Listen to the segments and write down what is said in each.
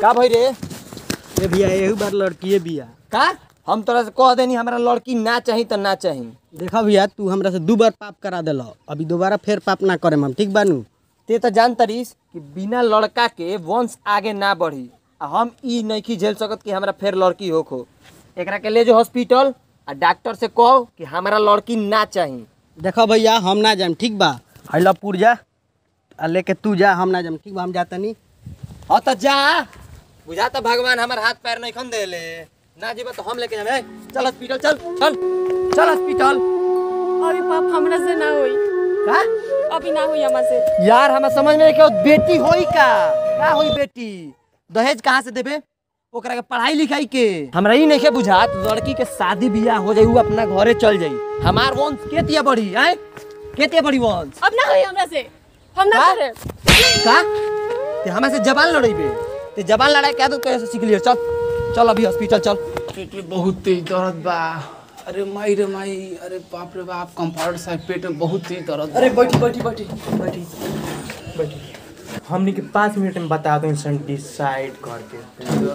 का भाई रे ये भैया यही बार लड़कीए बिया का हम तोरा से कह देनी हमरा लड़की ना चाही तो ना चाही देखा भैया तू हमरा से दू बार पाप करा दिल अभी दोबारा फिर पाप ना करे हम ठीक बानू ते तो जान तरीस कि बिना लड़का के वंश आगे ना बढ़ी आ हम ई नहीं झेल सकत कि हमरा फिर लड़की होखो एकरा के ले जो हॉस्पिटल आ डॉक्टर से कहो कि हमरा लड़की ना चाही देखो भैया हम ना जाम ठीक बा हैला पुरजा आ लेके तू जा हम ना जाम ठीक बा हम जाता नहीं हाँ तो जा बुझा तो भगवान हमार हाथ पैर नहीं खन देले ना जीवा तो हम लेके जाए चल हॉस्पिटल चल चल चल हॉस्पिटल अभी पाप हमरा से ना होई का अभी ना होई हमरा से यार हमें समझ में नहीं क्यों बेटी होई का का होई बेटी दहेज कहाँ से देबे ओकरा के पढ़ाई लिखाई के हमरा ई नहीं के बुझात लड़की के शादी बियाह हो जाई उ अपना घरे चल जाई हमार वंश के तिया बढ़ी आए के तिया बढ़ी वंश अब ना होई हमरा से हम ना का? करे का ते हमें से जबान लड़ाइबे ते जबान लड़ाई क्या तो कैसे सीख लियो चल चल अभी हॉस्पिटल चल पेट में बहुत तेज दर्द बा अरे माई रे माई अरे बाप रे बाप कंपाउंडर साहब पेट में बहुत तेज दर्द बा। अरे बैठी बैठी बैठी बैठी बैठी हमने के पाँच मिनट में बता दो इंसान डिसाइड करके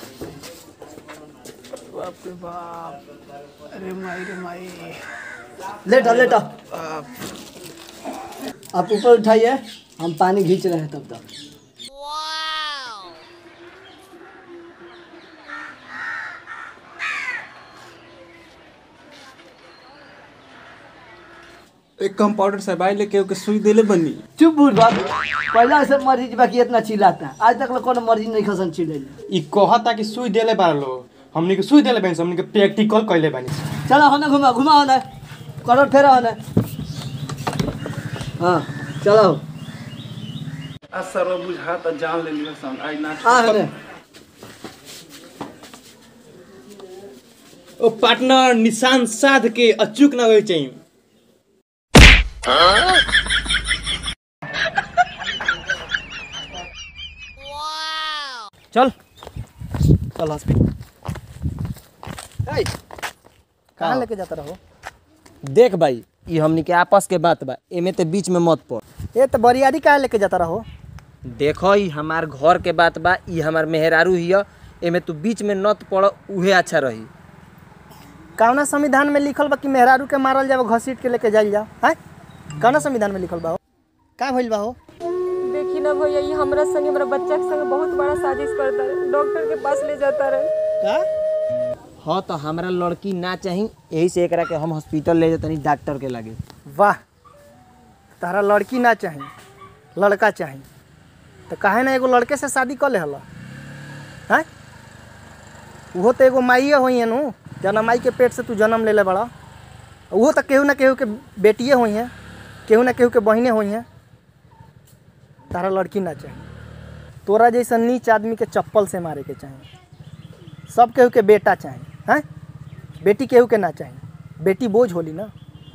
बाप रे बाप अरे माई रे माई लेटा लेटा आप ऊपर उठाइए हम पानी खींच रहे हैं तब तक एक कंपाउंडर साहब आई लेके ओके सुई देले बनी चुप बुढ़ बाप पहला से मरीज बाकी इतना चिल्लाता आज तक कोनो मरीज नहीं खसन चिल्ले ई कहता कि सुई देले बार लो हमने के सुई देले बानी हमने के प्रैक्टिकल कैले बानी चलो होने घुमा घुमा होने करो फेरा होने हाँ चलो आ सर बुझा त जान ले लियो सन आई ना हाँ होने ओ पार्टनर निशान साध के अचूक ना होए चाहिए चल चल हॉस्पिटल कहाँ लेके जाता रहो देख भाई ये हमनी के आपस के बात बा एमे ते बीच में मत पड़ ये तो बरियारी कहाँ लेके जाता रहो देखो ई हमार घर के बात बा ई हमार मेहरारू हिय एमे तू बीच में नत पड़ उहे अच्छा रही कौना संविधान में लिखल बा कि मेहरारू के मारल जाओ घसीट के लेके जाइल जाओ हैं कौना संविधान में लिखल बा हो का भइल बा हो देखी ना भैया ये हमरा संगे हमरा बच्चा के संगे बहुत बड़ा साजिश करता है डॉक्टर के पास ले जाता रहे का हाँ तो हमारा लड़की ना चाही यही से एकरा के हम हॉस्पिटल ले जातनी डॉक्टर के लगे वाह तारा लड़की ना चाही लड़का चाही तो काहे ना एगो लड़के से शादी कर ले हला हैं वो तो एगो माइए होई है नु जना माई के पेट से तू जन्म ले ले बड़ा वो तो केहू ना केहू के बेटिए होई हैं केहू ना केहू के बहिने होई हैं तारा लड़की ना चाही तोरा जैसा नीच आदमी के चप्पल से मारे के चाही सब केहू के बेटा चाही हैं बेटी केहू के ना चाही बेटी बोझ होली ना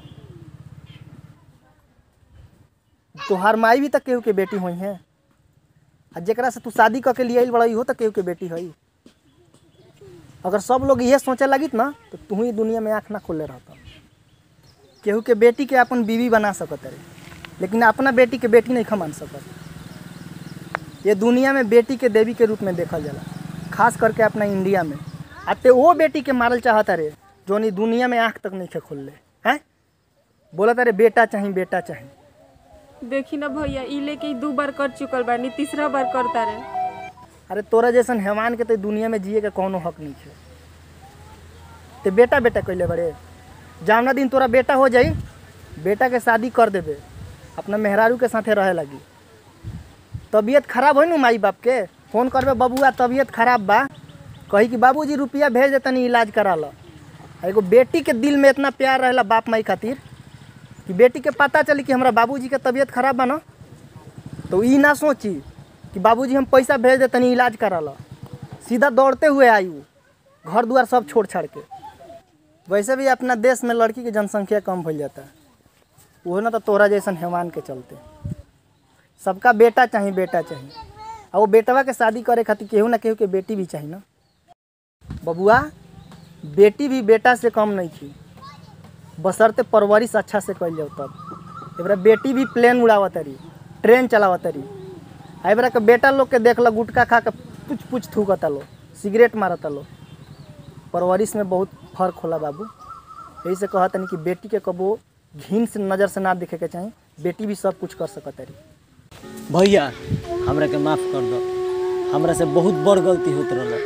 तोहार माई भी तक केहू के बेटी हुई हैं आ जेकरा से तू शादी करके लिए आइल बड़ा इहो तक केहू के बेटी हई अगर सब लोग ये सोचे लगित ना तो तू ही दुनिया में आँख ना खोले रहता केहू के बेटी के अपन बीवी बना सकत रे लेकिन अपना बेटी के बेटी नहीं मान सकत ये दुनिया में बेटी के देवी के रूप में देखल जाला खास करके अपना इंडिया में आ ते वो बेटी के मारल चाहता रे जो नहीं दुनिया में आँख तक नहीं खे खोल ले हैं बोला तारे बेटा चाही बेटा चाही देखी ना भैया ई लेके ई दू बार कर चुकल बानी तीसरा बार करता रहे अरे तोरा जैसन हैवान के तो दुनिया में जिए के कोनो हक नहीं है ते बेटा बेटा कैले बड़े जावना दिन तोरा बेटा हो जाई बेटा के शादी कर देबे अपना मेहरारू के साथे रहे लगी तबीयत खराब हो नु माई बाप के फोन करबे बबुआ तबीयत खराब बा कही कि बाबूजी रुपया भेज देतनी इलाज करा ला एगो बेटी के दिल में इतना प्यार रहेला बाप माई खातिर कि बेटी के पता चली कि हमरा बाबूजी के तबीयत खराब बा ना तो ई ना सोची कि बाबूजी हम पैसा भेज दे तनी इलाज करा ला सीधा दौड़ते हुए आई वो घर दुआर सब छोड़ छाड़ के वैसे भी अपना देश में लड़की की जनसंख्या कम भइल जाता है वो ना तो तोरा जैसन हैवान के चलते सबका बेटा चाहिए बेटा चाहिए और वो बेटवा के शादी करे खातिर केहू ना केहू के बेटी भी चाहिए ना बबुआ बेटी भी बेटा से कम नहीं थी बसरते परवरिश अच्छा से कल जाओ तब एबरा बेटी भी प्लेन उड़ावत रही ट्रेन चलावत रही एबरा के बेटा लोग के देख लो गुटखा खा के पुछ पुछ थूकता लो सिगरेट मारता लो परवरिश में बहुत फर्क होला बाबू यही से कहत तनी कि बेटी के कबो घिन से नज़र से ना देखे के चाही बेटी भी सब कुछ कर सकत रही भैया हमरा के माफ कर दो हमरा से बहुत बड़ गलती होत रहल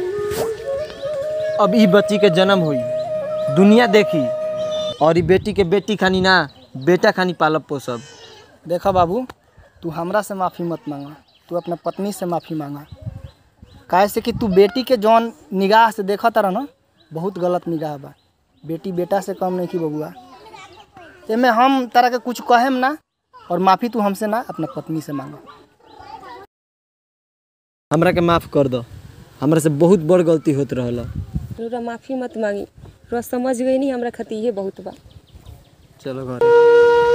अब ई बच्ची के जन्म हुई दुनिया देखी और ई बेटी के बेटी खानी ना बेटा खानी पालब पोसब देखा बाबू तू हमरा से माफ़ी मत मांगा तू अपना पत्नी से माफ़ी मांगा काहे से कि तू बेटी के जौन निगाह से देखा तारा ना बहुत गलत निगाह बा बेटी बेटा से कम नहीं की बबुआ एमे हम तारा के कुछ कहेम ना और माफ़ी तू हमसे ना अपना पत्नी से मांगा हमरा के माफ कर दो हमरा से बहुत बड़ गलती होत रहल रउरा माफ़ी मत मांगी रउरा समझ गई नहीं हमरा खातिर ये बहुत बा चलो घर